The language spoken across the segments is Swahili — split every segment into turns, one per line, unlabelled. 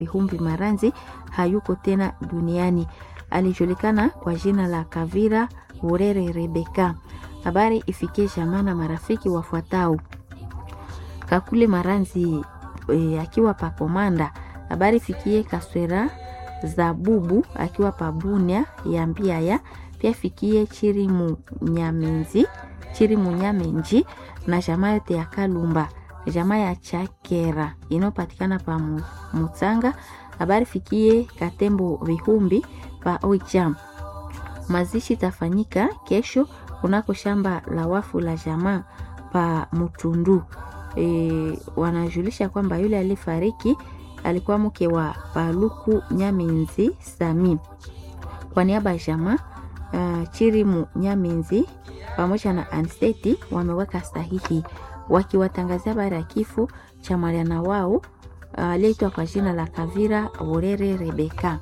Humbi Maranzi hayuko tena duniani. Alijulikana kwa jina la Kavira Urere Rebeka. Habari ifikie jamaa na marafiki wafuatao: Kakule Maranzi e, akiwa pa Komanda. Habari fikie Kaswera Zabubu akiwa pa Bunia ya Mbiaya. Pia fikie Chiri Munyamenzi Chiri Munyamenji na jamaa yote ya Kalumba jamaa ya Chakera inayopatikana pa Mutsanga. Habari fikie Katembo Vihumbi pa Oicham. Mazishi tafanyika kesho kunako shamba la wafu la jamaa pa Mutundu. E, wanajulisha kwamba yule alifariki alikuwa mke wa Paluku Nyaminzi Sami. Kwa niaba ya jamaa uh, Chirimu Nyaminzi pamoja na Anseti wameweka sahihi wakiwatangazia habari ya kifo cha mwana wao aliyeitwa uh, kwa jina la Kavira Urere Rebeka.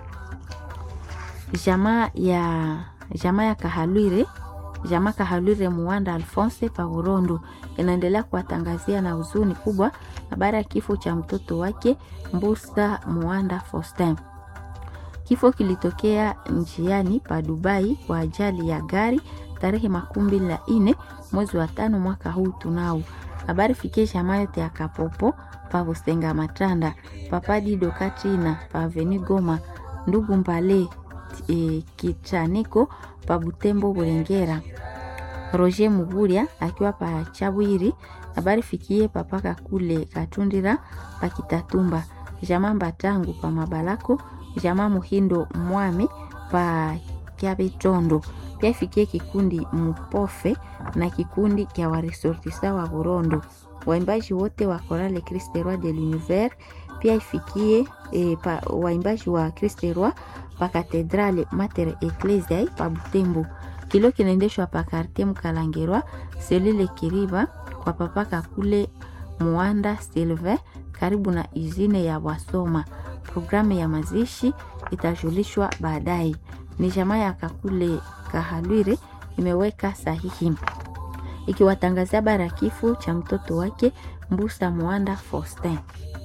Jamaa ya jamaa ya Kahalwire jamaa Kahalwire Muwanda Alphonse Paurondo inaendelea kuwatangazia na huzuni kubwa habari ya kifo cha mtoto wake Mbusa Muwanda Faustin. Kifo kilitokea njiani pa Dubai kwa ajali ya gari tarehe makumi mbili na nne mwezi wa tano mwaka huu tunao. Habari fikie jamaa yote ya Kapopo pa Busenga Matanda papadi Dokatrina pa Aveni Goma ndugu Mbale e, Kichaniko pa Butembo Burengera Roger Muguria akiwa pa Chabwiri. Habari fikie papaka kule Katundira pa Kitatumba jamaa Mbatangu pa Mabalako jamaa Muhindo Mwami pa Kyabetondo pia ifikie kikundi Mupofe na kikundi kya waresortisa wa Burondo, waimbaji wote wa Chorale Christ Roi de l'Univers. Pia ifikie e, pa, waimbaji wa Christ Roi pa Katedrale Mater Ecclesiae pa Butembo. Kilo kinaendeshwa pa Quartier Mkalangerwa selile Kiriba kwa papaka kule Muanda Silve karibu na izine ya Wasoma. Programu ya mazishi itajulishwa baadaye. Ni jamaa ya Kakule Kahalwire imeweka sahihi ikiwatangazia bara kifo cha mtoto wake Mbusa Mwanda Faustin.